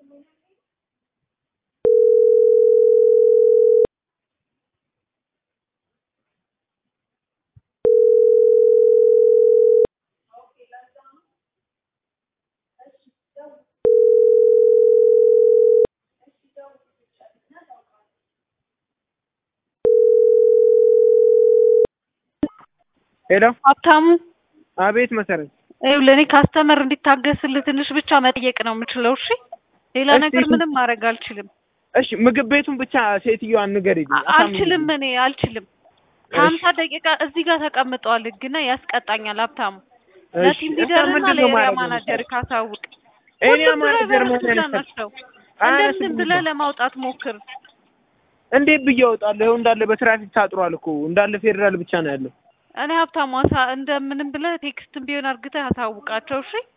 ሄሎ ሀብታሙ አቤት መሰረት ይኸውልህ እኔ ካስተመር እንዲታገስልህ ትንሽ ብቻ መጠየቅ ነው የምችለው። እሺ ሌላ እሺ፣ ነገር እሺ። ምንም ማድረግ አልችልም። እሺ ምግብ ቤቱን ብቻ ሴትዮዋን ንገሪልኝ አ- አልችልም እኔ አልችልም። ከሀምሳ ደቂቃ እዚህ ጋር ተቀምጠዋል ህግና ያስቀጣኛል። ሀብታሙ ለቲም ሊደርና ለኤሪያ ማናጀር ካሳውቅ ኤሪያ ሁሉም ማናጀር ድራይቨሮች መሆን እዛ ያነሳል ናቸው። አያነሱም እንደምንም ብለህ ለማውጣት ሞክር። እንዴት ብዬ እወጣለሁ? ይኸው እንዳለ በትራፊክ ታጥሯል እኮ እንዳለ ፌዴራል ብቻ ነው ያለው። እኔ ሀብታሙ አሳ እንደምንም ብለህ ቴክስትም ቢሆን አርግተህ አሳውቃቸው። እሺ